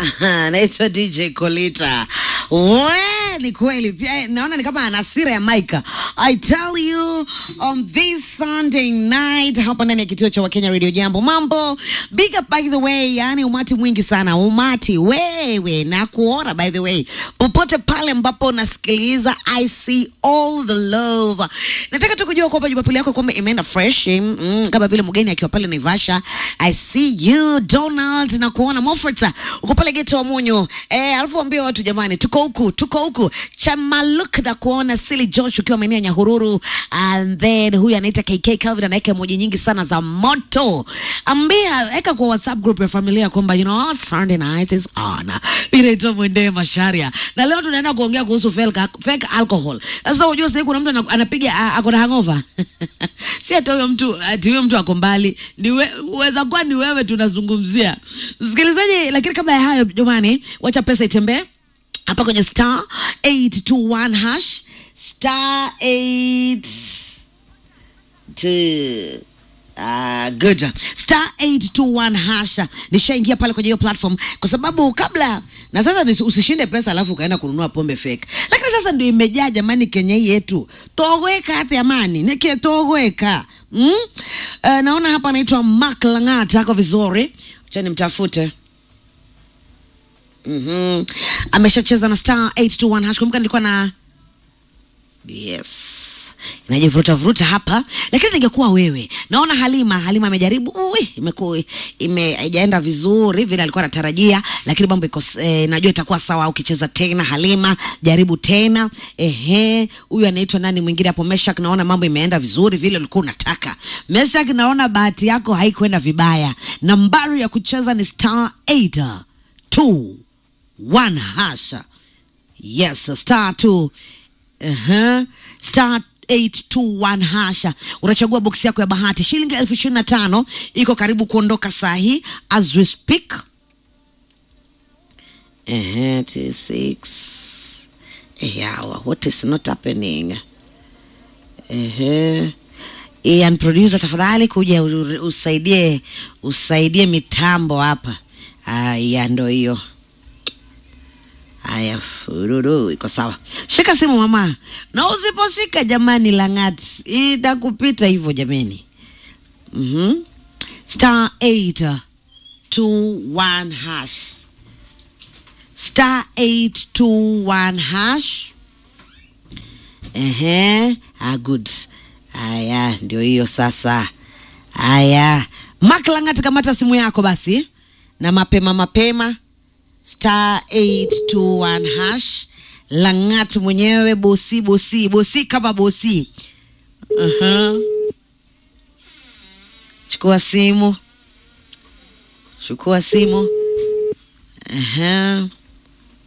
naitwa DJ Kolita. We, ni kweli pia naona ni kama ana hasira ya Maika. I tell you on this Sunday night hapa ndani ya kituo cha Wakenya Radio Jambo. Mambo big up by the way, yani umati mwingi sana, umati wewe na kuona by the way, popote pale ambapo unasikiliza, I see all the love. Nataka tu kujua kwamba Jumapili yako kwamba imeenda fresh mm, kama vile mgeni akiwa pale Naivasha. I see you Donald na kuona Moffat uko pale geto wa Munyo. Eh, alafu ambia watu jamani, tuko huku, tuko huku. Chamaluk na kuona Silly Josh ukiwa maeneo ya Nyahururu and then huyu anaita KK Calvin anaweka emoji nyingi sana za moto. Ambia weka kwa WhatsApp group ya familia kwamba you know Sunday night is on. Inaitwa Mwende Masharia. Na leo tunaenda kuongea kuhusu fake, fake alcohol. Sasa unajua sasa kuna mtu ana- anapiga a- ako na hangover. si ati huyo mtu ati huyo mtu ako mbali. Ni we, uweza kuwa ni wewe tunazungumzia. Msikilizaji, lakini kabla ya hayo jamani, wacha pesa itembee hapa kwenye star 821 hash star 8 to Uh, good star 821 hasha nishaingia pale kwenye hiyo platform kwa sababu kabla na sasa nisi- usishinde pesa alafu ukaenda kununua pombe fake lakini sasa ndio imejaa jamani kenya hii yetu togweka hata amani nike togweka mm? uh, naona hapa anaitwa Mark Langat ako vizuri acha nimtafute mm-hmm. ameshacheza na star 821 hash kumbuka nilikuwa na yes inajivuruta vuruta hapa lakini ningekuwa wewe naona halima halima amejaribu ui, imekuwa ime haijaenda vizuri vile alikuwa anatarajia lakini mambo iko s- eh, najua itakuwa sawa ukicheza tena halima jaribu tena ehe huyu anaitwa nani mwingine hapo meshak naona mambo imeenda vizuri vile ulikuwa unataka meshak naona bahati yako haikwenda vibaya nambari ya kucheza ni star 8 2 1 hasha yes star 2 uh-huh. star 821 hasha unachagua boksi yako ya bahati shilingi elfu ishirini na tano iko karibu kuondoka saa hii as we speak uh-huh, two, six. Yeah, what is not happening uh-huh. Ian producer tafadhali kuja u- usaidie usaidie mitambo hapa aya ndo hiyo Haya, fururu iko sawa. Shika simu mama, na usiposhika jamani, Langat itakupita hivyo jameni. mm Star 821 hash star 821 hash. Ehe, ah, good. Haya, ndio hiyo sasa. Haya, Mark Langat, kamata simu yako basi, na mapema mapema star 821 hash langat mwenyewe bosi bosi bosi kama bosi uh-huh. chukua simu chukua simu uh-huh.